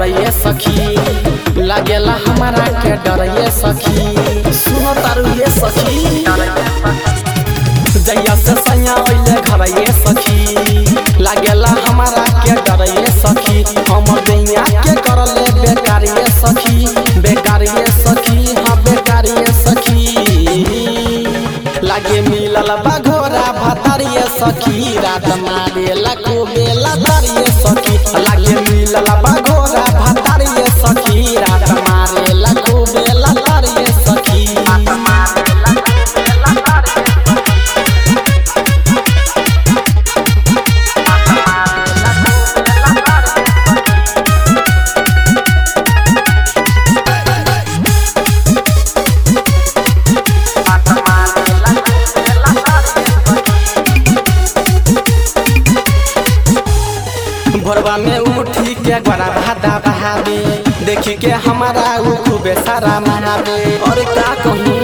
डरिए सखी लागेला हमारा के डरिए सखी सुनो तारू ये सखी जैया से सैया ओइले घरइए सखी लागेला हमारा के डरिए सखी हम दैया के करले बेकारिए सखी बेकारिए सखी हाँ बेकारिए सखी लागे मिलल बघोरा भतरिए सखी रात मारे लको बेला तरिए सखी लागे मिलल बघोरा भतरिए सखी रात मारे लको बेला तरिए सखी भोरवा में उठी के गोरा भादा बहावे देखी के हमारा उ खूबे सारा महावे और का कहूँ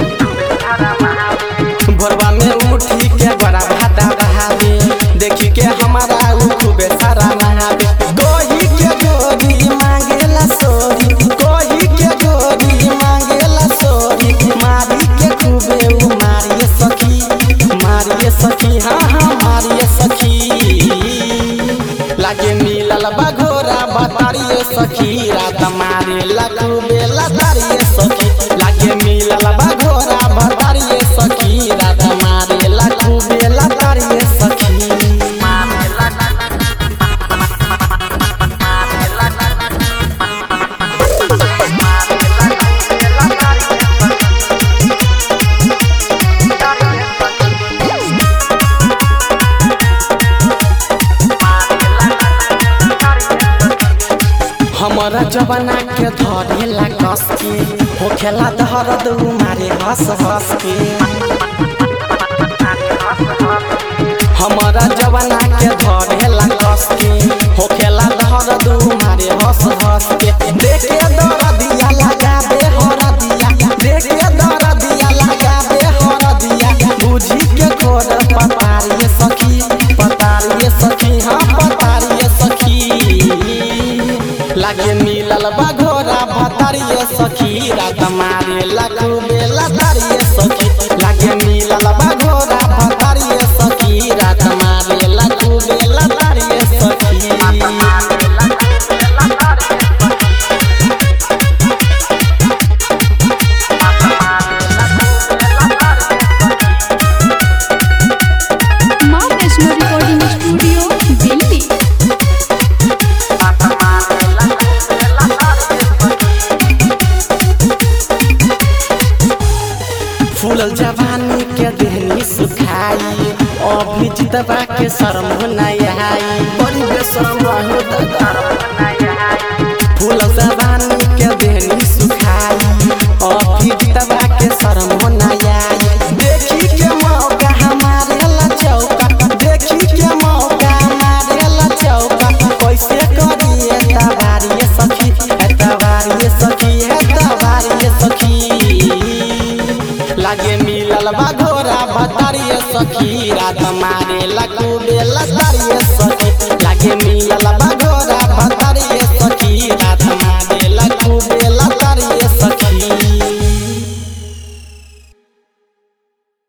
भोरवा में उठी के गोरा भादा बहावे देखी के हमारा उ खूबे सारा महावे कोही के गोरी मांगेला सोरी कोही के गोरी मांगेला सोरी मारी के खूबे उ मारिए सखी मारिए सखी हाँ हाँ मारिए सखी लागे मिलल बघोरा बतारिए सखी रात मारे लकू बेला तारिए सखी लागे मिलल बघोरा बतारिए सखी रात मारे लकू बेला तारिए सखी हमारा जवाना के धरेला कस के होखेला दहरद मारे हंस हंस के हमारा जवाना के धरेला कस के होखेला दहरद मारे हंस हंस के देखे दरदिया लगा दे हरदिया देखे दरदिया लगा दे हरदिया बुझी के खोर पतारिए सखी पतारिए सखी हाँ पतारिए सखी लागे मिलल बघोरा भतरिए सखी रात मारे लकू बेला तारिए सखी लागे मिलल बघोरा भतरिए सखी रात मारे लकू बेला तारिए सखी माँ वैष्णो रिकॉर्डिंग स्टूडियो दिल्ली फूलल जवानी के देहनी सुखाई अभी जितबा के शर्म नहीं आई बड़ी बेशरम हो फूलल जवानी के देहनी सुखाई अभी जितबा के शर्म नहीं आई देखी के मौका हमारे ला चौका देखी के मौका हमारे ला चौका कैसे करिए तबारिए सखी तबारिए सखी तबारिए सखी लागे मिलल बघोरा बतारिए सखी रात मारे लकू बेला तारिए